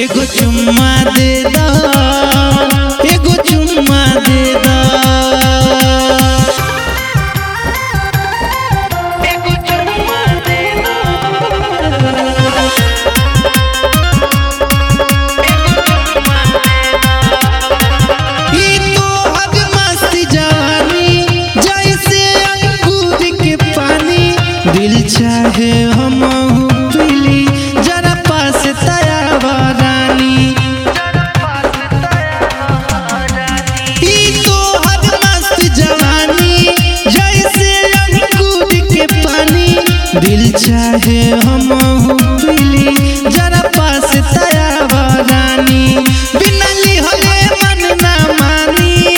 एगो चुम्मा दे दा एगो चुम्मा दे दा ई तोहर मस्त जवानी जैसे अंगूर के पानी दिल चाहे हम पीली जरा पास तयावा रानी ई तोहर मस्त जवानी जैसे अंगूर के पानी दिल चाहे हम पीली जरा पास तयावा रानी बिना लिहले मन ना मानी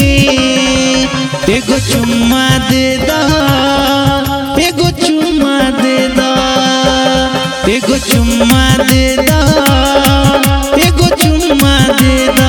एगो चुम्मा दे दा एगो चुम्मा दे दा एगो चुम्मा दे दा एगो चुम्मा दे दा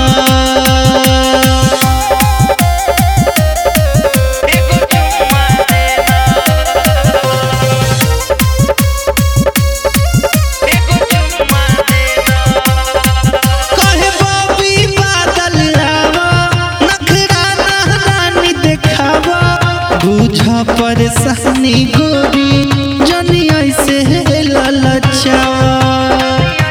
कहे बाबी बादल आवा नखरा नहरानी देखावा बुझ परेशानी गोरी जनी ऐसे ललचावा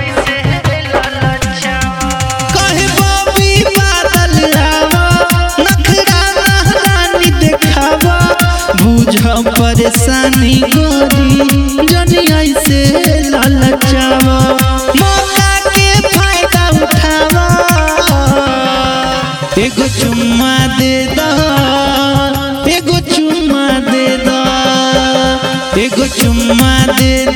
कहे बाबी बादल आवा नखरा नहरानी देखावा बुझ परेशानी गोरी जनी ऐसे ललचावा मौका के फायदा उठावा एगो चुम्मा दे दा एगो चुम्मा दे दा एगो चुम्मा दे